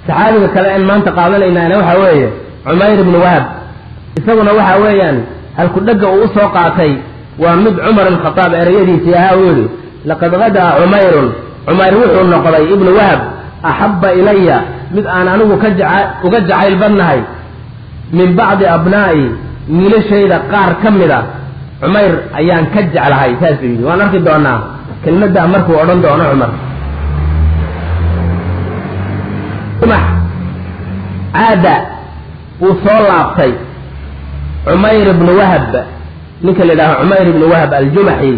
saxaabiga kale in maanta qaadanaynaana waxa weeye cumayr ibnu wahab isaguna waxa weeyaan halku dhegga uu usoo qaatay waa mid cumar alkhataab ereyadiisii ahaa uu yidhi laqad gadaa cumayrun cumayr wuxuu noqday ibnu wahab axabba ilaya mid aan anigu ka jaca uga jacayl badnahay min bacdi abnaa'i wiilashayda qaar ka mid a cumayr ayaan ka jeclahay saasuu yidhi waan arki doonaa kelmaddaa markuu odhan doono cumar caada wuu soo laabtay cumayr ibnu wahab ninka la yidhaaho cumayr ibnu wahab aljumaxi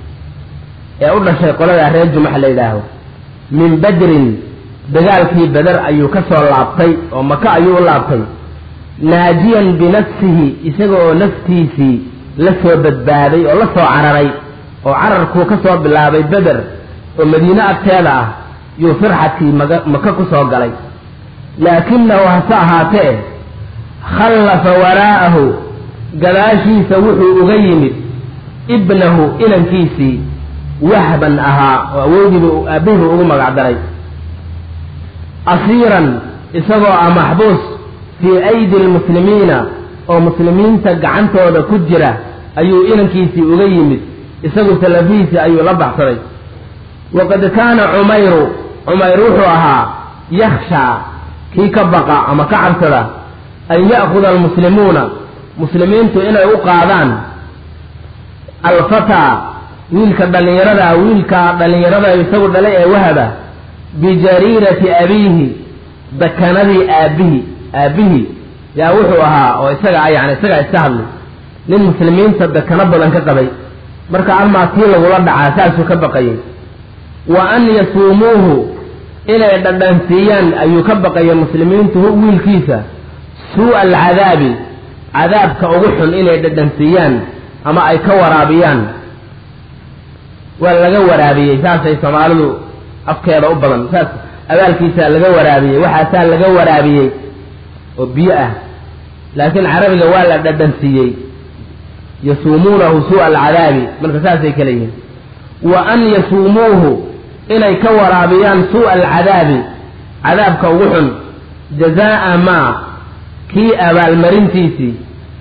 ee u dhashay qoladaa reer jumax la yidhaaho min badrin dagaalkii beder ayuu ka soo laabtay oo maka ayuu u laabtay naajiyan binafsihi isaga oo naftiisii la soo badbaaday oo la soo cararay oo cararkuu ka soo bilaabay beder oo madiine agteeda ah yuu firxatii maga maka ku soo galay laakinahu hase ahaatee khallafa waraa'ahu gadaashiisa wuxuu uga yimid ibnahu inankiisii wahban ahaa oo awoodiibu aabbihiibu ugu magac daray asiiran isagoo ah maxbuus fii aydi lmuslimiina oo muslimiinta gacantooda ku jira ayuu inankiisii uga yimid isagu salafihiisii ayuu la baxsaday waqad kaana cumayru cumayr wuxuu ahaa yakhshaa kii ka baqa ama ka cabsada an ya'khuda almuslimuuna muslimiintu inay u qaadaan alfataa wiilka dhallinyarada wiilka dhallinyarada isagu dhalay ee wahaba bijariirati abiihi dakanadii aabbihi aabbihii yaa wuxuu ahaa oo isaga yani isagaa iska hadlay nin muslimiinta dakano badan ka qabay marka almaa tii lagula dhacaa saasuu ka baqayay wa an yasuumuuhu inay dhadhansiiyaan ayuu ka baqaya muslimiintu wiilkiisa suu'a alcadaabi cadaabka ugu xun inay dhadhansiiyaan ama ay ka waraabiyaan waa laga waraabiyey saasay soomaalidu afkeeda u badan saas abaalkiisaa laga waraabiyey waxaasaa laga waraabiyey oo biyo ah laakiin carabiga waa la dhadhansiiyey yasuumuunahu suu'a alcadaabi marka saasay kale yihiin wa an yasuumuuhu inay ka waraabiyaan suu'a alcadaabi cadaabka ugu xun jazaa'a maa kii abaalmarintiisii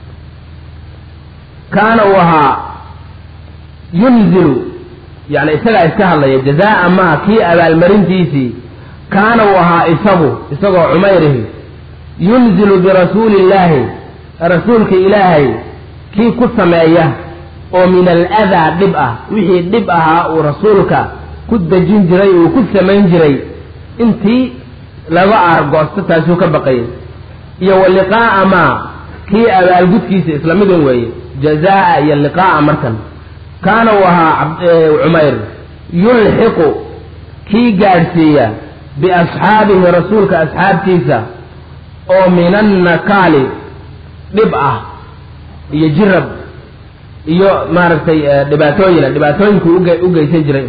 kaana uu ahaa yunzilu yani isagaa iska hadlaya jazaa'a maa kii abaalmarintiisii kaana uu ahaa isagu isagoo cumayrihi yunzilu birasuuli illaahi rasuulka ilaahay kii ku sameeya oo min aladaa dhib ah wixii dhib ahaa uu rasuulka ku dejin jiray uu ku samayn jiray intii laga aargoosto taasuu ka baqayay iyo wa liqaa'a maa kii abaalgudkiisa isla midun weeye jazaa'a iyo liqaa'a markan kaana uu ahaa cumayr yulxiqu kii gaadhsiiya biasxaabihi rasuulka asxaabtiisa oo min annakaali dhib ah iyo jirab iyo maaragtay dhibaatooyina dhibaatooyinkuu u geysan jiray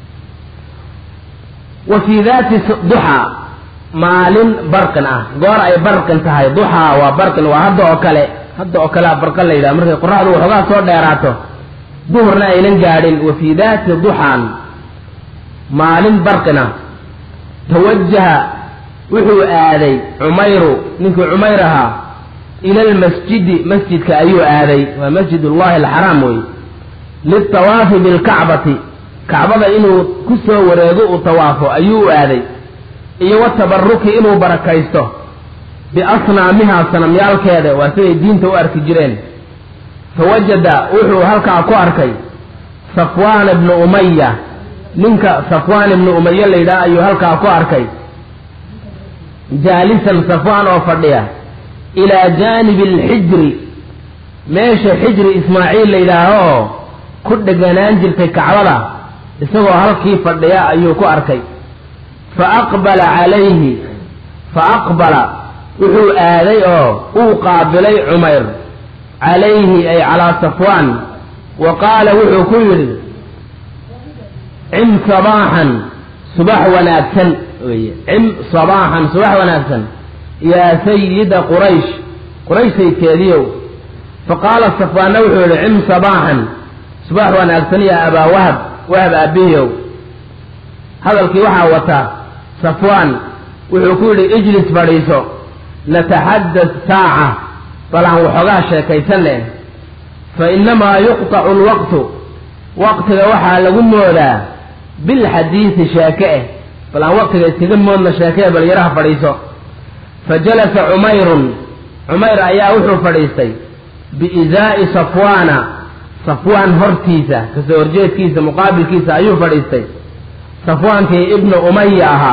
wa fii daati duxaa maalin barqin ah goor ay barqin tahay duxaa waa barqin waa hadda oo kale hadda oo kalea barqan la yidhaha markay qoraxdu waxoogaa soo dheeraato duhurna aynan gaadhin wa fii daati duxaan maalin barqin ah tawajaha wuxuu aaday cumayru ninkii cumayr ahaa ila almasjidi masjidka ayuu aaday waa masjid ullahi alxaraam wey liltawaafi bilkacbati kacbada inuu ku soo wareego uu tawaafo ayuu u aaday iyo watabaruki inuu barakaysto biasnaamihaa sanamyaalkeeda waa siday diinta u arki jireen fawajada wuxuu halkaa ku arkay safwaan ibnu umaya ninka safwaan ibnu umaya la yidhaha ayuu halkaa ku arkay jaalisan safwaan oo fadhiya ilaa jaanibi alxijri meesha xijri ismaaciil la yidhaaho oo ku dheganaan jirtay kacbada isagoo halkii fadhiya ayuu ku arkay fa aqbala calayhi fa aqbala wuxuu aaday oo uu qaabilay cumayr calayhi ay calaa safwaan wa qaala wuxuu ku yidhi cim sabaaxan subax wanaagsan weye cim sabaaxan subax wanaagsan yaa sayida quraysh quraysh sayidkeediiow fa qaala safwaanna wuxuu yidhi cim sabaaxan subax wanaagsan yaa abaa wahab wahab aabbihiyow hadalkii waxaa wata safwaan wuxuu ku yidhi ijlis fadhiiso nataxadad saaca bal aan waxoogaa sheekaysan leh fa innamaa yuqtacu alwaqtu waqtiga waxaa lagu moodaa bilxadiidi sheeke eh bal aan waqtiga iskaga moodna sheekee bal yaraha fadhiiso fa jalasa cumayrun cumayr ayaa wuxuu fadhiistay biizaa'i safwaana safwaan hortiisa kasoo horjeedkiisa muqaabilkiisa ayuu fadhiistay safwaankii ibnu umaya ahaa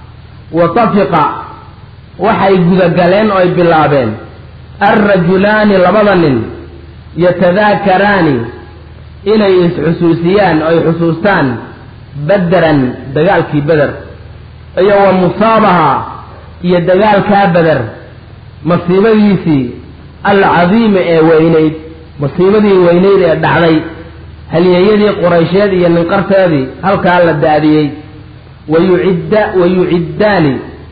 wa tafiqa waxay gudagaleen oo ay bilaabeen alrajulaani labada nin yatadaakaraani inay is-xusuusiyaan oo ay xusuustaan bederan dagaalkii beder iyo wa musaabaha iyo dagaalkaa beder masiibadiisii alcadiima ee weynayd masiibadii weynayd ee dhacday halyeeyadii quraysheed iyo ninqarteedii halkaa la daadiyey wayucidda wayuciddaani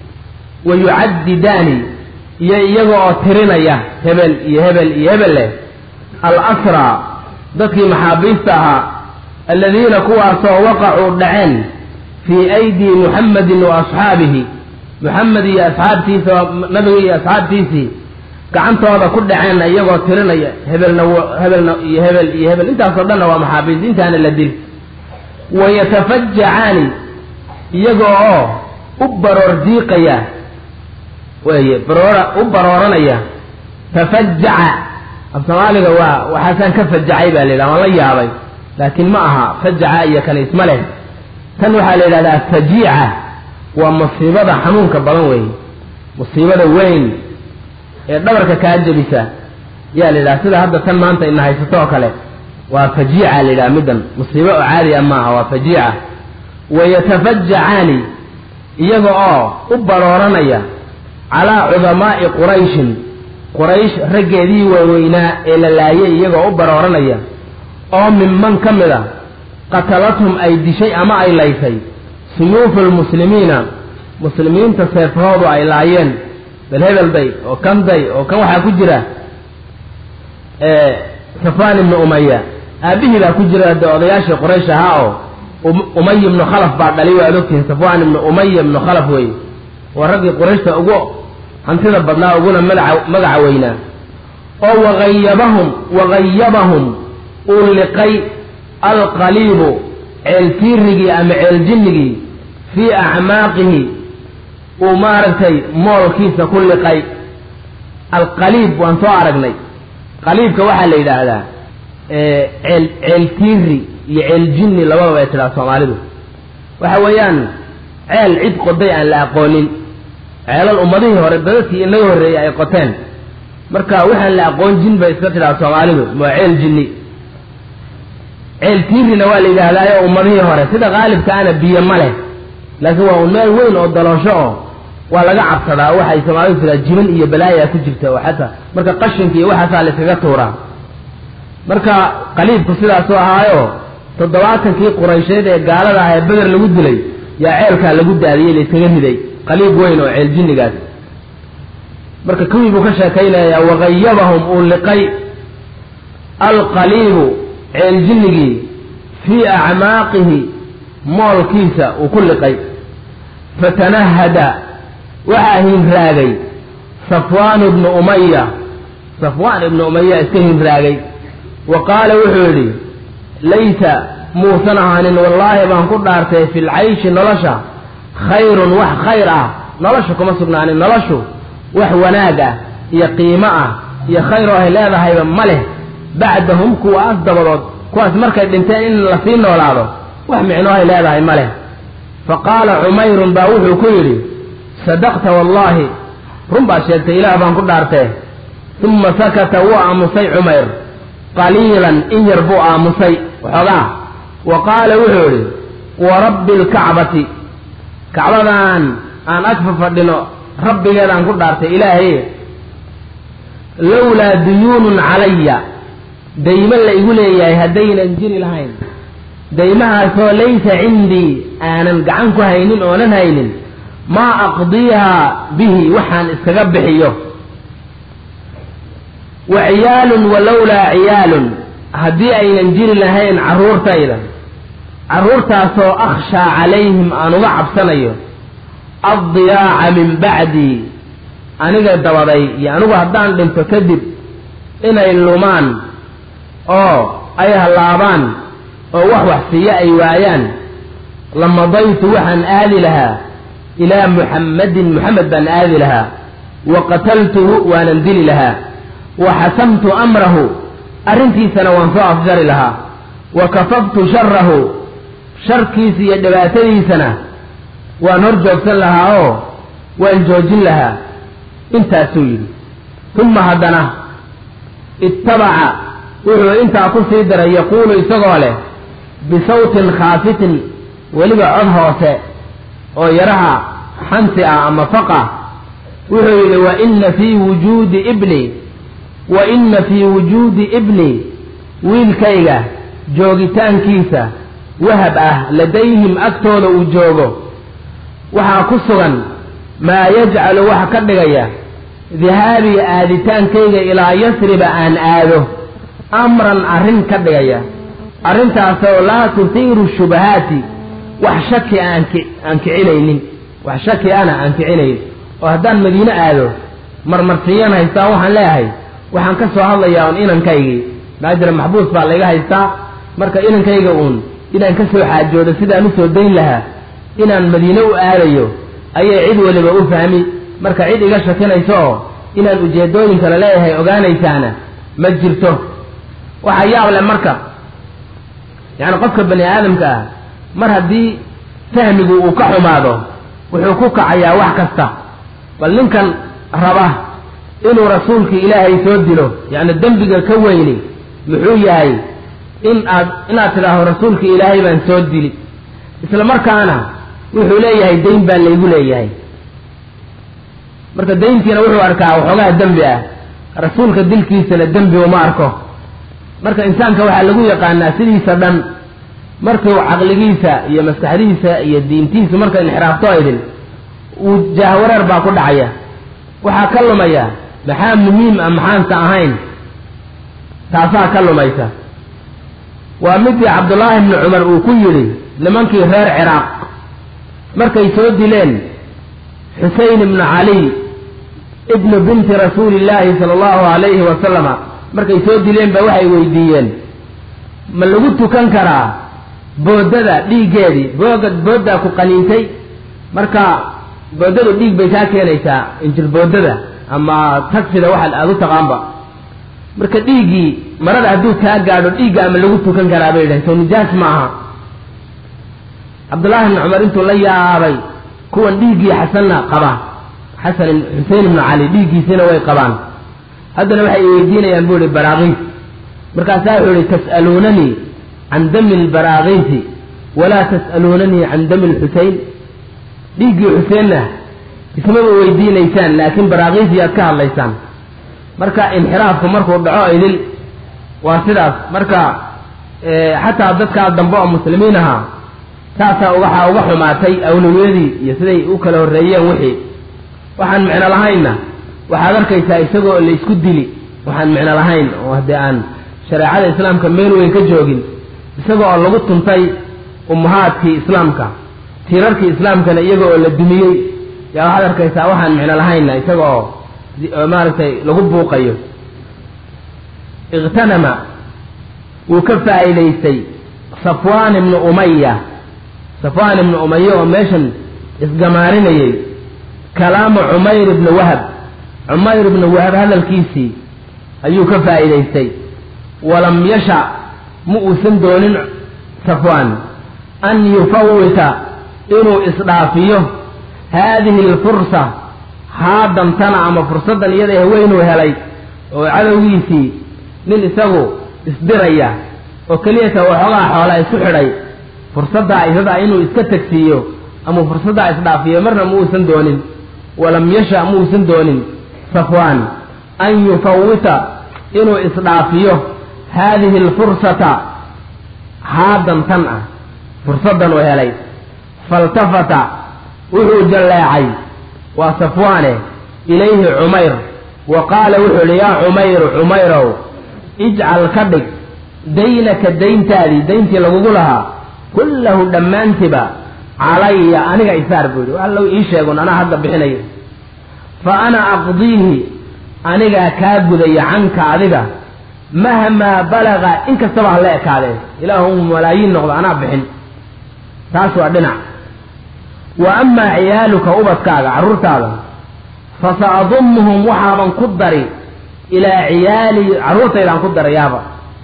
wayucaddidaani iyo iyaga oo tirinaya hebel iyo hebel iyo hebel leh al asraa dadkii maxaabiista ahaa aladiina kuwaasoo waqacuu dhaceen fii aydii muxamedin wa asxaabihi muxamed iyo asxaabtiisa nabiga iyo asxaabtiisii gacantooda ku dhaceen iyagoo tirinaya hebelna hebelna iyo hebel iyo hebel intaasoo dhanna waa maxaabiis intaana la dil wayatafajacaani iyaga oo u baroor diiqaya weye baroora u barooranaya tafajaca af soomaaliga waa waxaasaan ka fajacay baa la yidhaha waan la yaabay laakiin ma aha fajaca iyo kale isma leh tan waxaa la yidhahdaa fajiica waa musiibada xanuunka badan weeye musiibada weyn ee dhabarka kaa jebisa yaa la yidhaha sida hadda tan maanta ina haysato oo kale waa fajiica la yidhaha middan musiibo oo caadi a maaha waa fajiica wayatafajacaani iyaga oo u barooranaya calaa cudamaa'i qurayshin quraysh raggeedii waaweynaa ee la laayay iyagoo u barooranaya oo minman ka mid a qatalathum ay dishay ama ay laysay suyuufu lmuslimiina muslimiinta seefahoodu ay laayeen bal hebelday oo kanday oo kan waxaa ku jira safaan ibnu umaya aabihii baa ku jira de odayaashii quraysh ahaa oo umay ibnu khalaf baa dhalay waad ogtihiin safwaan ibnu umaya ibnu khalaf wey waa raggii qurayshta ugu hantida badnaa uguna magaca magaca weynaa oo wagayabahum wagayabahum uu liqay alqaliibu ceeltiirigii ama ceeljinnigii fii acmaaqihi uu maaragtay moolkiisa ku liqay alqaliib waan soo aragnay qaliibka waxaa la yidhaahdaa ceel ceeltiiri iyo ceeljinni labadaba ay tidhaha soomaalidu waxa weeyaan ceel cid qoday aan la aqoonin ceelal ummadihii hore dadadkii inaga horreeyey ay qoteen marka waxaan la aqoon jin bay iska tidhaha soomaalidu waa ceel jinni ceel tiirina waa la yidhaahdaayo ummadihii hore sida qaalibkaana biyo ma leh laakiin waa un meel weyn oo daloosho oo waa laga cabsadaa waxay soomaalidu tiraa jiban iyo balaayaa ku jirta oo xataa marka qashinka iyo waxaasaa la iskaga tuuraa marka qaliibku sidaasuu ahaayo toddobaatankii quraysheed ee gaalada ah ee beder lagu dilay yaa ceelkaa lagu daadiyey la iskaga riday qaliib weyn oo ceel jinnigaas marka kuwii buu ka sheekaynayaa wagayabahum uu liqay alqaliibu ceel jinnigii fii acmaaqihi moolkiisa uu ku liqay fatanahada waxaa hinraagay safwaan ibnu umaya safwaan ibnu umaya iska hinraagay wa qaala wuxuu yidhi laysa muusan ahaanin wallaahi baan ku dhaartay fi lcayshi nolosha khayrun wax khayr ah nolosha kuma sugnaanin noloshu wax wanaag ah iyo qiimo ah iyo khayr oo ay leedahayba ma leh bacdahum kuwaas dabadood kuwaas markay dhinteen in lasii noolaado wax micno ay leedahay ma leh fa qaala cumayrun baa wuxuu ku yidhi sadaqta wallaahi run baad sheegtay ilaah baan ku dhaartee uma sakata wuu aamusay cumayr qaliilan in yar buu aamusay waxoogaa wa qaala wuxuu idhi wa rabbi alkacbati kacbadan aan agfa fadhino rabbigeedaan ku dhaartay ilaahay lowlaa duyuunun calaya daymo la igu leeyahay haddaynan jiri lahayn daymahaasoo laysa cindii aanan gacan ku haynin oonan haynin maa aqdiihaa bihi waxaan iskaga bixiyo wa ciyaalun walowlaa ciyaalun haddii aynan jiri lahayn carruurtayda carruurtaasoo akhshaa calayhim aan uga cabsanayo addiyaaca min bacdii aniga dabaday iyo anigu haddaan dhinto kadib inay lumaan oo ay hallaabaan oo wax wax siiyo ay waayaan lamadaytu waxaan aadi lahaa ilaa muxammadin muxamed baan aadi lahaa wa qataltuhu waanan dili lahaa wa xasamtu amrahu arrintiisana waan soo afjari lahaa wa kafaftu sharahu sharkiisa iyo dhibaatadiisana waan hor joogsan lahaa oo waan joojin lahaa intaasuu yidhi uma haddana ittabaca wuxuu intaa ku sii daray yaquulu isagoo leh bisawtin khaafitin weliba cod hoose oo yaraha xansi ah ama faqa wuxuu yidhi wa inna fii wujuudi ibni wa inna fii wujuudi ibni wiilkayga joogitaankiisa wahab ah ladayhim agtooda uu joogo waxaa ku sugan maa yajcalu waxa ka dhigaya dihaabii aaditaankayga ilaa yasriba aan aado amran arrin ka dhigaya arrintaasoo laa tuhiiru shubahaati wax shaki aan aan kicinaynin wax shaki ana aan kicinayn oo haddaan madiine aado marmarsiiyaan haystaa waxaan leeyahay waxaan ka soo hadlayaa un inankaygii maajira maxbuus baa layga haystaa marka inankayga uun inaan ka soo xaajoodo sidaan usoo dayn lahaa inaan madiine u aadayo ayay cid waliba u fahmi marka cid iga shakinayso oo inaan ujeedooyin kale leeyahay ogaanaysaana ma jirto waxaa yaab leh marka yacni qofka bani aadamka ah mar haddii fahmigu uu ka xumaado wuxuu ku kacayaa wax kasta bal ninkan raba inuu rasuulkii ilaahay soo dilo yacni dembiga ka weyni muxuu yahay in aad inaad tidhaahdo rasuulkii ilaahay baan soo dili isla markaana wuxuu leeyahay dayn baa laygu leeyahay marka dayntiina wuxuu arkaa waxoogaa dembi ah rasuulka dilkiisana dembi uma arko marka insaanka waxaa lagu yaqaanaa sidiisa dhan markuu caqligiisa iyo maskaxdiisa iyo diintiisu marka inxiraafto aydin uu jahwareer baa ku dhacaya waxaa ka lumaya maxaa muhiim ah maxaanse ahayn taasaa ka lumaysa waa midii cabdullaahi bni cumar uu ku yidhi nimankii reer ciraaq markay soo dileen xuseyn ibnu caliy ibnu binti rasuuli illaahi sala allahu alayhi wasalama markay soo dileen ba waxay weydiiyeen ma lagu tukan karaa boodada dhiiggeedii booga booddaa ku qaniintay marka boodadu dhiig bay kaa keenaysaa injir boodada ama tagsida waxa aada u taqaanba marka dhiiggii marada hadduu kaa gaadho dhiigga ama lagu tukan karaa bay yidhahen soo nijaas ma aha cabdullaahi ibni cumar intuu la yaabay kuwan dhiiggii xasanna qaba xasan xusein ibnu cali dhiiggiisina way qabaan haddana waxay weydiinayaan buu ihi baraakiis markaasaa wuxuu ihi tas'aluunanii can dami lbaraakiisi walaa tas'aluunanii can dami lxusein dhiiggii xuseenna ismaba weydiinaysaan laakiin baraakiisiyaad ka hadlaysaan marka inxiraafku markuu dhaco idil waa sidaas marka xataa dadkaa dambe oo muslimiin ahaa taasaa waxaa uga xumaatay awlawiyadii iyo siday u kala horreeyeen wixii waxaan micno lahaynna waxaad arkaysaa isagoo la isku dili waxaan micno lahayn oo haddii aan shareecada islaamka meel weyn ka joogin isaga oo lagu tuntay ummahaadkii islaamka tiirarkii islaamkana iyaga oo la dumiyey yaa waxaad arkaysaa waxaan micno lahaynna isaga oo maaragtay lagu buuqayo ikhtanama wuu ka faa'iidaystay safwaan ibnu umaya safwaan ibnu umaya oo meeshan isgamaarinayay kalaamu cumayr ibni wahab cumayr ibni wahab hadalkiisii ayuu ka faa'iidaystay walam yasha ma uusan doonin safwaan an yufawita inuu isdhaafiyo haadihi alfursa haadantana ama fursaddan iyada haweynuu helay oo cadowgiisii nin isagu isdiraya oo keliyata waxoogaa xoola isu xidhay fursaddaa isadaa inuu iska tegsiiyo ama fursaddaa isdhaafiyo marna ma uusan doonin walam yasha ma uusan doonin safwaan an yufawita inuu isdhaafiyo haadihi alfursata haadan tan ah fursaddan uu helay faltafata wuxuu jalleecay waa safwaane ilayhi cumayr wa qaala wuxuu idhi yaa cumayru cumayrow ijcal ka dhig daynaka dayntaadii dayntii lagugu lahaa kullahu dhammaantiba calaya aniga isaar buu yidhi allow ii sheegun anaa hadda bixinayo fa ana aqdiihi anigaa kaa gudaya canka adiga mahmaa balaga in kastaba ha la ekaadee ilaahu malaayiin noqdo anaa bixin taas waa dhinac wa amaa ciyaaluka ubadkaaga carruurtaada fa sa adumuhum waxaaban ku dari ilaa ciyaali carruurtaydaan ku darayaaba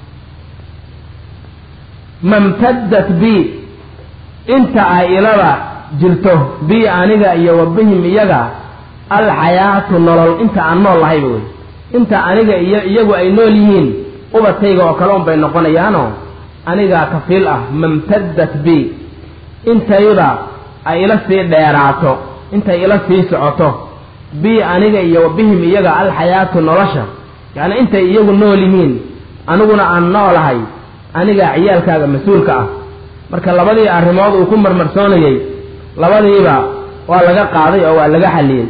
mamtaddat bi inta ay ilada jirto bi aniga iyo wa bihim iyaga alxayaatu nolol inta aan nool lahayba wey inta aniga iyo iyagu ay nool yihiin ubadkayga oo kale un bay noqonayaanoo anigaa kafiil ah mamtaddat bi intayda ay ila sii dheeraato intay ila sii socoto bi aniga iyo wa bihim iyaga alxayaatu nolosha yacni intay iyagu nool yihiin aniguna aan noolahay anigaa ciyaalkaaga mas-uulka ah marka labadii arrimood uu ku marmarsoonayey labadiiba waa laga qaaday oo waa laga xalliyey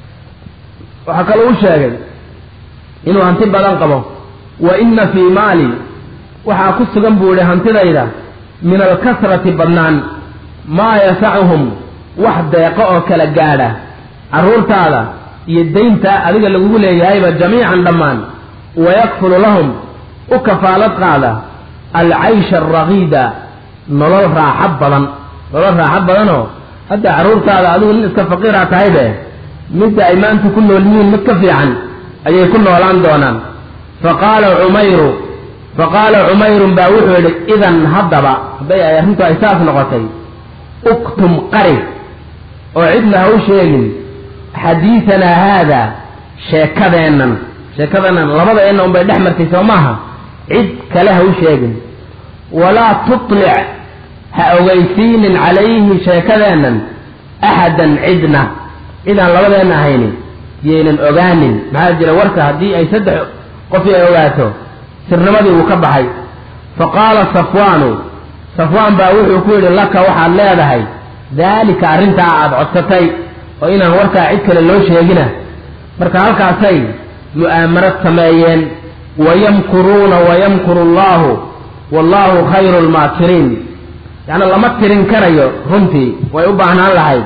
waxaa kaloo u sheegay inuu hanti badan qabo wa inna fii maali waxaa ku sugan buu idhi hantidayda min alkasrati badnaan maa yasacuhum wax deeqo oo kala gaadha carruurtaada iyo daynta adiga lagugu leeyahayba jamiican dhammaan wayakfulu lahum u kafaalad qaada alcaysha alragiida nolol raaxo badan nolol raaxo badanoo hadda carruurtaada adigu nin iska faqiiraa tahay be midda ay maanta ku nool yihiin mid ka fiican ayay ku noolaan doonaan faqaala cumayru faqaala cumayrun baa wuxuu yidhi idan haddaba hadday ay arrintu ay saas noqotay uktum qari oo cidna ha u sheegin xadiidanaa haada sheekadeennan sheekadeennan labadeenna unbay dhex martay soo maaha cid kale ha u sheegin walaa tutlic ha ogeysiinin calayhi sheekadeennan axadan cidna cidaan labadeenna ahayni yaynan ogaanin maxaa jira warka haddii ay saddex qofii ay ogaato sirnimadii wuu ka baxay fa qaala safwaanu safwaan baa wuxuu ku yidhi laka waxaad leedahay daalika arrintaa aada codsatay oo inaan warkaa cid kale loo sheegina marka halkaasay mu'aamarad sameeyeen wayamkuruuna wayamkuru allahu wallahu khayru lmaakiriin yacni lama tirin karayo runtii way u baahnaan lahayd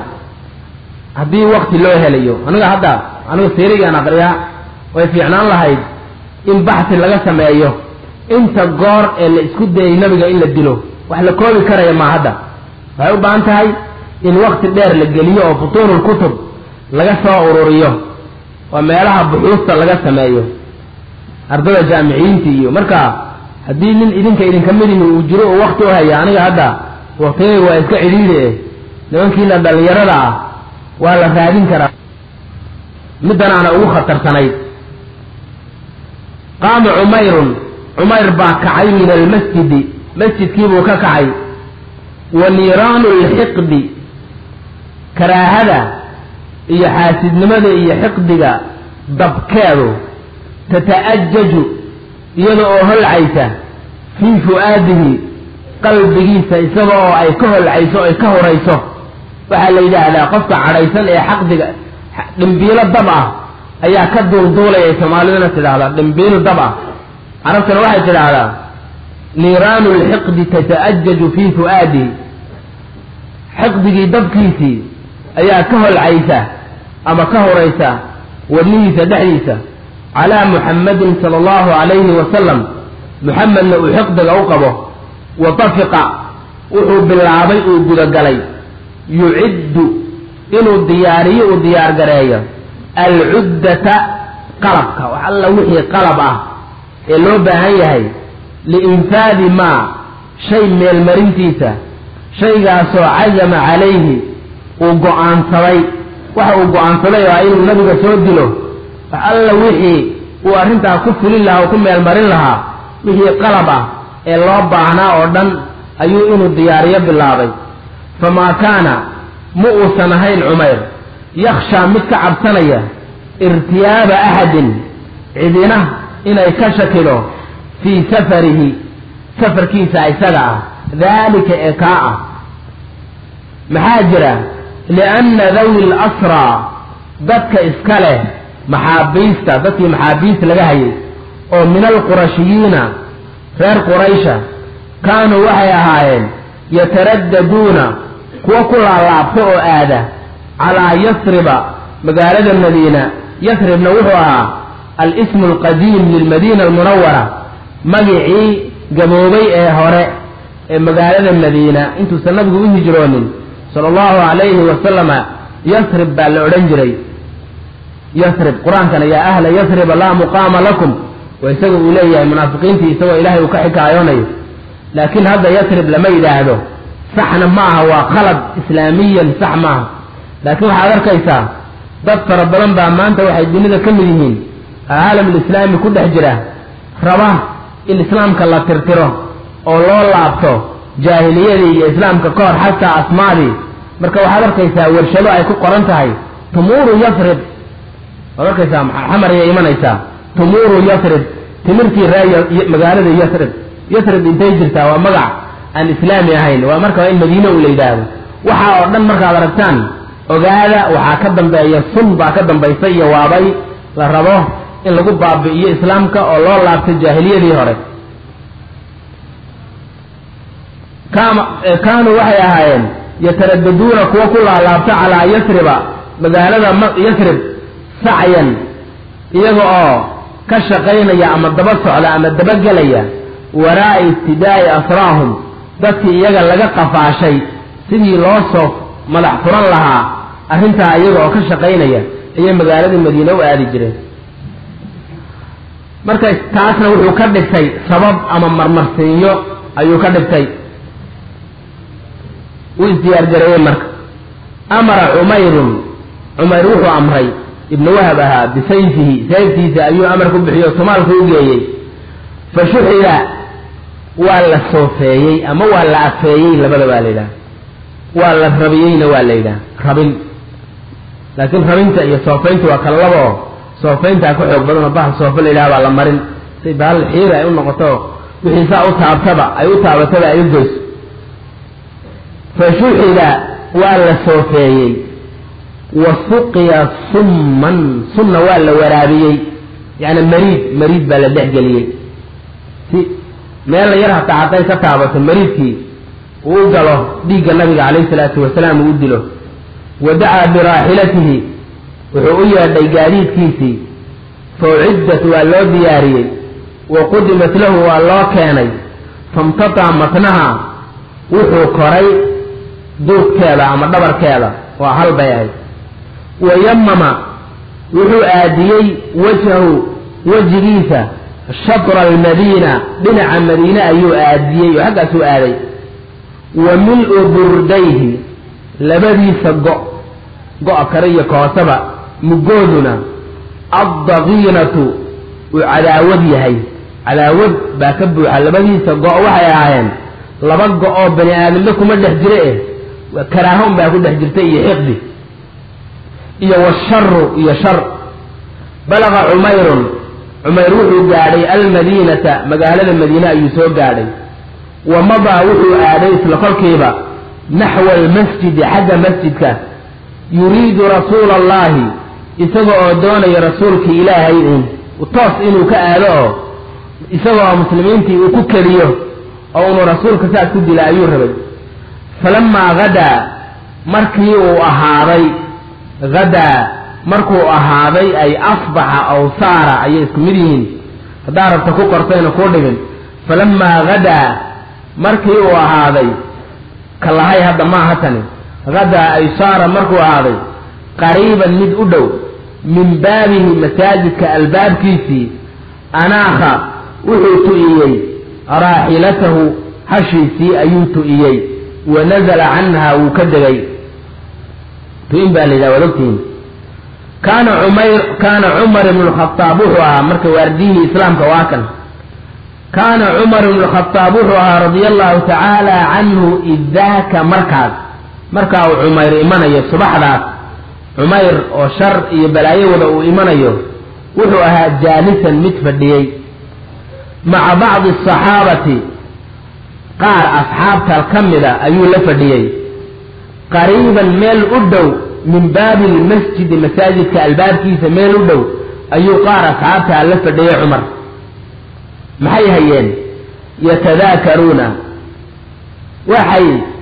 haddii wakti loo helayo aniga hadda aniga siirigaan aqriyaa way fiicnaan lahayd in baxsi laga sameeyo inta goor ee la isku dayay nabiga in la dilo wax la koobi karaya maa hadda waxay u baahan tahay in wakti dheer la geliyo oo futuunul kutub laga soo ururiyo oo meelaha buxuusta laga sameeyo ardada jaamiciyiinta iyo marka haddii nin idinka idinka midihi uu jiro oo wakti u haya aniga hadda waktiyayga waa iska cidhiidhi eh nimankiina dhallinyarada ah waa la raadin karaa middanaana ugu khatarsanayd qaama cumayrun cumayr baa kacay min almasjidi masjidkiibuu ka kacay wa niiraanu lxiqdi karaahada iyo xaasidnimada iyo xiqdiga dabkeedu tata'ajaju iyada oo holcaysa fii fu'aadihi qalbigiisa isaga oo ay ka holcayso ay ka horayso waxaa la yidhaahdaa qofka cadhaysan ee xaqdiga dhimbiilo dab ah ayaa ka duulduulayay soomaaliduna tidhaahdaa dhimbiil dab ah carabtana waxay tidhaahdaa niiraanu lxiqdi tata'ajaju fii fu'aadihi xiqdigii dabkiisii ayaa ka holcaysa ama ka horaysa wadnihiisa dhexdiisa calaa muxammadin sala allahu calayhi wasalam muxamedna uu xiqdiga u qabo wa tafiqa wuxuu bilaabay uu gudagalay yuciddu inuu diyaariyo uu diyaargareeyo alcuddata qalabka wax alla wixii qalab ah ee loo baahan yahay liinfaadi maa shay meelmarintiisa shaygaasoo cazama calayhi uu go-aansaday waxa uu go-aansaday oo inuu nabiga soo dilo wax alla wixii uu arrintaa ku fulin lahaa oo ku meelmarin lahaa wixii qalab ah ee loo baahnaa oo dhan ayuu inuu diyaariyo bilaabay famaa kaana ma uusan ahayn cumayr yakhshaa mid ka cabsanaya irtiyaaba axadin cidina inay ka shakido fii safarihi safarkiisa isaga ah daalika ee kaa ah maxaa jira lianna dawi lasraa dadka iska leh maxaabiista dadkii maxaabiist laga hayay oo min alqurashiyiina reer quraysha kaanuu waxay ahaayeen yataraddaduuna kuwa ku laalaabta oo aada calaa yasriba magaalada madiina yasribna wuxuu ahaa al-ismu alqadiim lilmadiina almunawara magicii gaboobay ee hore ee magaalada madiina intuusan nabigu u hijroonin sala allahu calayhi wasalama yasrib baa la odhan jiray yasrib qur-aankana yaa ahla yasriba laa muqaama lakum waa isaga uu leeyahay munaafiqiintii isagoo ilaahay uu ka xikaayoonayo laakiin hadda yasrib lama yidhaahdo saxna ma aha waa khalad islaamiyan sax maaha laakiin waxaad arkaysaa dad fara badan baa maanta waxay dunida ka mid yihiin caalamlislaami ku dhex jira raba in islaamka la tirtiro oo loo laabto jaahiliyadii iyo islaamka ka hor xataa asmaadii marka waxaad arkaysaa warshado ay ku qoran tahay tumuuru yasrib waad arkaysaa xamariyay imanaysaa tumuuru yasrib timirtii ree magaalada yasrib yasrib intay jirtaa waa magac aan islaami ahayn waa marka in madiine u la yidhaahdo waxa oo dhan markaad aragtaan ogaada waxaa ka dambeeya sun baa ka dambaysa iyo waabay la rabo in lagu baabi'iyo islaamka oo loo laabto jaahiliyadii hore kaanuu waxay ahaayeen yataradaduuna kuwa ku laalaabta calaa yasriba magaalada yasrib sacyan iyaga oo ka shaqaynaya ama daba socda ama dabagelaya waraa'a ibtidaa'i asraahum dadkii iyaga laga qafaashay sidii loo soo madax furan lahaa arrintaa iyaga oo ka shaqaynaya ayay magaalada madiine u aadi jireen marka taasna wuxuu ka dhigtay sabab ama marmarsiinyo ayuu ka dhigtay wuu isdiyaargareeyey marka amara cumayrun cumayr wuxuu amray ibnu wahab ahaa bisayfihi sayftiisa ayuu amar ku bixiyo tumaalku u geeyey fa shuxiga waa la soofeeyey ama waa la afeeyey labada baa la yidhaha waa la rabiyeyna waa la yidhaha rabin laakiin rabinta iyo soofeynta waa kala laba oo soofeyntaa ka xoog badan oo bahal soofe la yidhaha baa la marin si bahal xiiri ay u noqoto wixii saa u taabtaba ay u taabataba ay u goyso fa shuxiga waa la soofeeyey wa suqiya summan sunna waa la waraabiyey yacni mariid mariid baa la dhexgeliyey si meella yar hataa hadday ka taabato mariidkii uu u galo dhiigga nabiga calayhi salaatu wasalaam uu u dilo wa dacaa biraaxilatihi wuxuu u yeedhay gaadiidkiisii fa uciddat waa loo diyaariyey wa qudimat lahu waa loo keenay famtataa matnaha wuxuu koray duudkeeda ama dhabarkeeda waa hal bay ahayd wa yamama wuxuu aadiyey wajhahu wejigiisa shatra almadiina dhinaca madiine ayuu aadiyey oo xaggaasuu aaday wa mil-u burdayhi labadiisa go go-a kare iyo koosaba mugooduna addaqiinatu uu cadaawad yahay cadaawad baa ka buuxa labadiisa go- waxay ahaayeen laba go-oo bani aadambe kuma dhex jire eh karaahon baa ku dhex jirta iyo xiqdi iyo washaru iyo shar balaqa cumayrun cumayr wuxuu gaadhay almadiinata magaalada madiine ayuu soo gaadhay wa madaa wuxuu aaday isla kolkiiba naxwa almasjidi xagga masjidka yuriidu rasuula allahi isaga oo doonaya rasuulkii ilaahay uun toos inuu ka aado oo isaga oo muslimiintii uu ku keliyo oo unu rasuulka saas ku dila ayuu rabay falamaa hadaa markii uu ahaaday hadaa markuu ahaaday ay asbaxa aw saara ayay isku mid yihiin haddaa rabta ku qortayna kuu dhibin falamaa hadaa markii uu ahaaday kalahay hadda maaha tani hadaa ay saara markuu ahaaday qariiban mid u dhow min baabihi masaajidka albaabkiisii anaakha wuxuu tu'iyey raaxilatahu hashiisii ayuu tu'iyey wa nazala canha wuu ka degay tu-in baa la yidhaha waad ogtihiin kaana cumayr kaana cumar ibnu lkhadaab wuxuu ahaa marka waardiyihii islaamka waa kan kaana cumar ibnu lkhadaab wuxuu ahaa radia allahu tacaala canhu idaaka markaas markaa uu cumayr imanayo subaxdaas cumayr oo shar iyo balaayo wada uu imanayo wuxuu ahaa jaalisan mid fadhiyey maca bacdi asaxaabati qaar asxaabta ka mida ayuu la fadhiyey qariiban meel u dhow min baabi lmasjidi masaajidka albaabkiisa meel u dhow ayuu qaar asxaabtaa la fadhiyey cumar maxay hayeen yatadaakaruuna waxay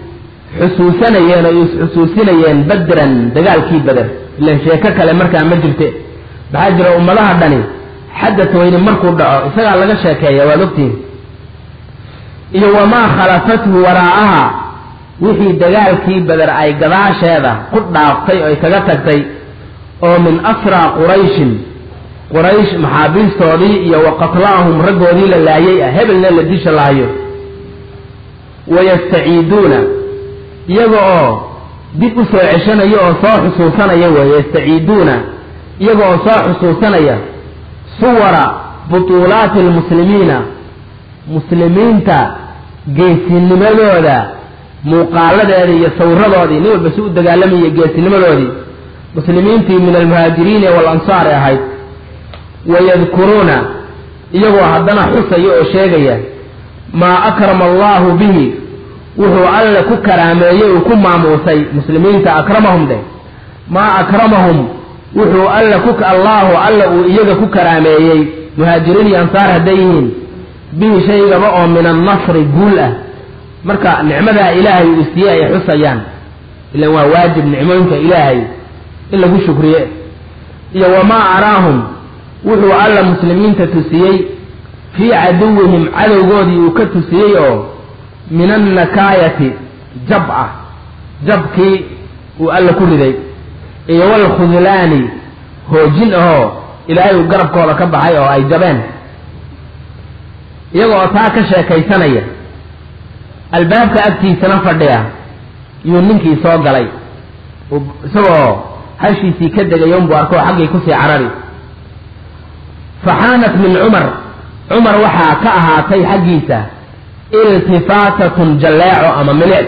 xusuusanayeen oo is-xusuusinayeen badran dagaalkii beder ilan sheeko kale markaa ma jirte maxaa jira ummadaha dhani xadad weyne markuu dhaco isagaa laga sheekeeya waad ogtihin iyo wamaa khalafathu waraa'aha wixii dagaalkii beder ay gadaasheeda ku dhaaftay oo ay kaga tagtay oo min asraa qurayshin quraysh maxaabiistoodii iyo wa qatlaahum raggoodii la laayay ah hebelna la disha lahayo wayastaciiduuna iyaga oo dib u soo ceshanaya oo soo xusuusanaya weeye yastaciiduuna iyaga oo soo xusuusanaya suwara butuulaati almuslimiina muslimiinta geesinimadooda muuqaaladeeda iyo sawiradoodii nin walba si u dagaalamaya geesinimadoodii muslimiintii min almuhaajiriini waalansaar ee ahayd wayadkuruuna iyagoo haddana xusaya oo sheegaya maa akrama allahu bihi wuxuu alle ku karaameeyey uu ku maamuusay muslimiinta akramahum dheh maa akramahum wuxuu alle ku allaahu alle uu iyaga ku karaameeyey muhaajiriin iyo ansaar hadday yihiin bihi shaygaba oo min annasri guul ah marka nicmadaa ilaahay uu siiyey ay xusayaan ilan waa waajib nicmooyinka ilaahay in lagu shukriye iyo wamaa araahum wuxuu alla muslimiinta tusiyey fii caduwihim cadowgoodii uu ka tusiyey oo min annakaayati jab ah jabkii uu alla ku riday iyo walkhudlaani hoojin ahoo ilaahay uu garabkooda ka baxay oo ay jabeen iyagoo taa ka sheekaysanaya albaabka agtiisana fadhiya yuu ninkii soo galay isagoo hashiisii ka degay unbuu arkoo xaggay kusii carari faxaanat min cumar cumar waxaa ka ahaatay xaggiisa iltifaatatun jalleeco ama milic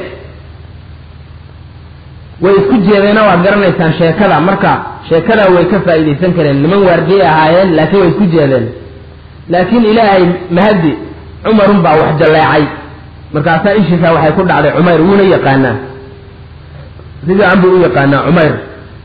way isku jeedeena waad garanaysaan sheekada marka sheekada way ka faa'iidaysan kareen niman waargiyay ahaayeen laakiin way isku jeedeen laakiin ilaahay mahadi cumarun baa wax jalleecay markaasaa ishiisaa waxay ku dhacday cumayr wuuna yaqaanaa si fiican buu u yaqaanaa cumayr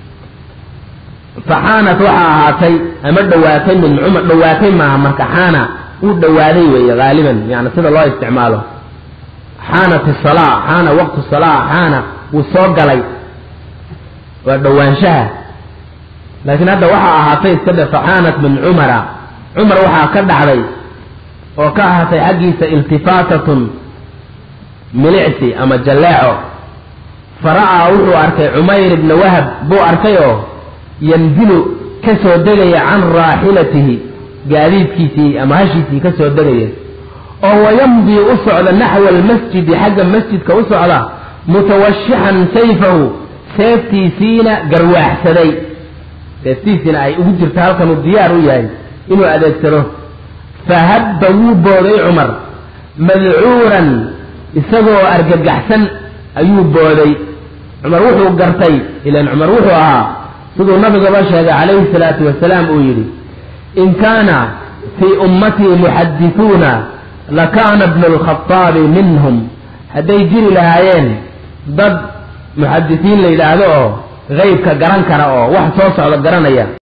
faxaanat waxaa ahaatay ama dhowaatay min cumar dhowaatay maaha marka xaana wuu dhowaaday weeye haaliban yani sida loo isticmaalo xaanat isalaa xaana waqtu salaa xaana wuu soo galay waa dhowaanshaha laakiin hadda waxaa ahaatay iska dhe faxaanat min cumara cumar waxaa ka dhacday oo ka ahaatay xaggiisa iltifaatatun milicsi ama jalleeco fara'aa wuxuu arkay cumayr ibna wahab buu arkay oo yanzilu ka soo degaya can raaxilatihi gaadiidkiisii ama hashiisii ka soo degaya oo wayamdii u socda naxwa almasjidi xagga masjidka u socda mutawashixan sayfahu seeftiisiina garwaaxsaday seeftiisiina ay ugu jirto halkanuu diyaar u yahay inuu adeegsado fahabba wuu booday cumar madcuuran isagoo argagaxsan ayuu booday cumar wuxuu gartay ilan cumar wuxuu ahaa siduu nabigaba sheegay calayhi salaatu wasalaam uu yidhi in kaana fii ummatii muxadisuuna lakaana bnu lkhaaabi minhum hadday jiri lahaayeen dad muxadisiin la yidhaahdo oo qeybka garan kara oo wax soo socda garanaya